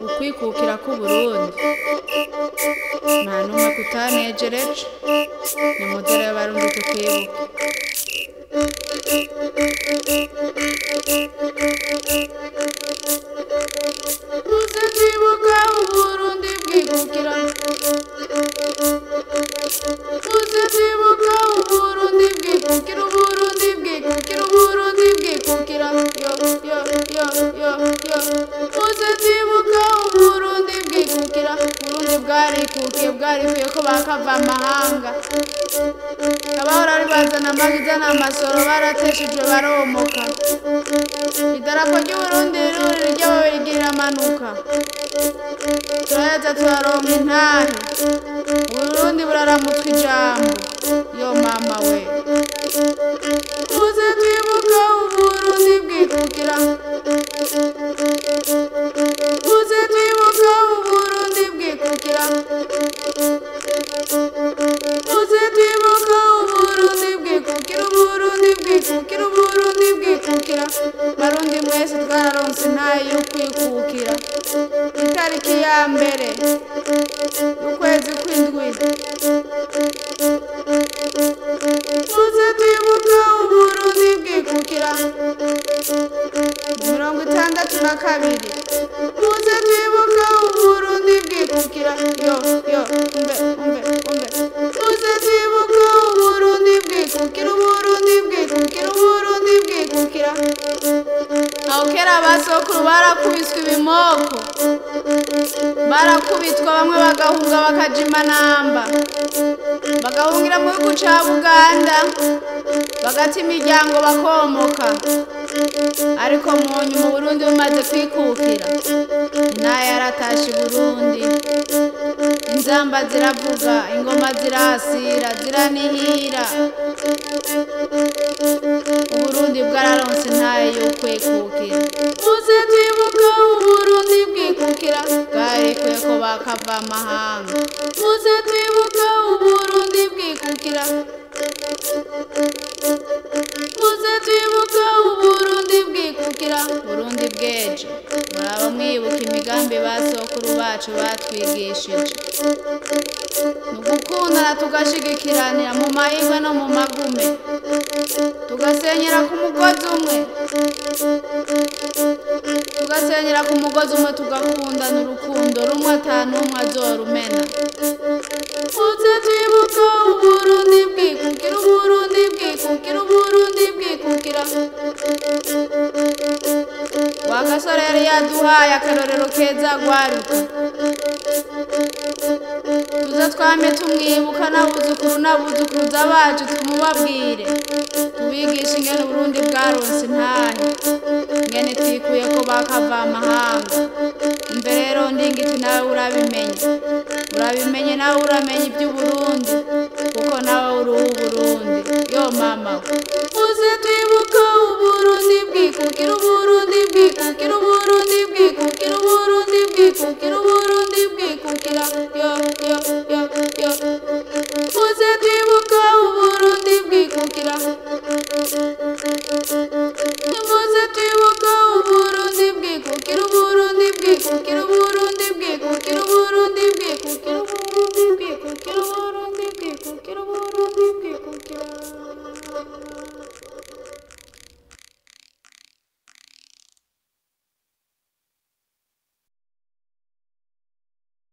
ukwikukira k'uburundi nta n'umwe kutanejereje ni mudere y'abarundi tukwibuke tuze twibuka uburundi bwikukira tuze twibuka uburundi bwikukira uburundi bwikukira uburundi bwikukira yo yo yo yo yo tuze twibuka uburundi bwikukira uburundi bwarikukiye bwarikuye ko bakava amahanga abahora ari bazana amagiza n'amasoro barateshejwe baromoka idarapo ry'uburundi riruri ry'ababirigi riramanuka turaheza turaronka intahe uburundi buraramutswa ijambo yo mama we tuze twibuka uburundi bwikukira tuze twibuka uburundi bwikukira tuze twibuka uburundi bwikukira uburundi bwikukira uburundi bwikukira barundi mwese twararonse intahe yo kwikukira itariki ya mbere y'ukwezi kw'indwi tuze twibuka uburundi bwikukira mirongo itandatu na kabiri tuze twibuka uburundi bwikukira yo yo umve umve umve tuze twibuka uburundi bwikukira uburundi bwikukira uburundi bwikukira aho kera abasokuru barakubiswe ibimoko barakubitwa bamwe bagahunga bakaja imanamba bagahungira mu gihugu ca buganda bagata imiryango bakomoka ariko mu nyuma uburundi bumaze kwikukira intaya yaratashe burundi inzamba ziravuga ingoma zirasira ziranihira uburundi bwararonse intaye yo kwikukira tuze twibuka uburundi bwikukira bwarekuye ko bakava amahanga tuze twibuka uburundi bwikukira tuze twibuka uburundi bwikukira burundi bwejo muraba mwibuka imigambi basokuru bacu batwigishije ni ugukundana tugashigikiranira mu mahirwe no mu magume tugasenyera ku mugozi umwe tugasenyera ku mugozi umwe tugakundana urukundo rumwe atanumwe azorumena tuze twibuka uburundi bwikukira uburundi bwikukira uburundi bwikukira wa gasore yari yaduhaye akarorero keza gwaruka tuze twame tumwibuka n'abuzukuru n'abuzukuruza bacu tumubabwire tubigishe ingene uburundi bwaronse intahe ingene twikuye ko bakava amahanga mbe rero ndingiti nawe urabimenye urabimenye nawe uramenya iby'uburundi kuko nawe uri uw'uburundi yo mama we uze twibuka uburundi bwikukira uburundi bwikukira uburundi bwikukira uburundi bwikukira uburundi bwikukira yo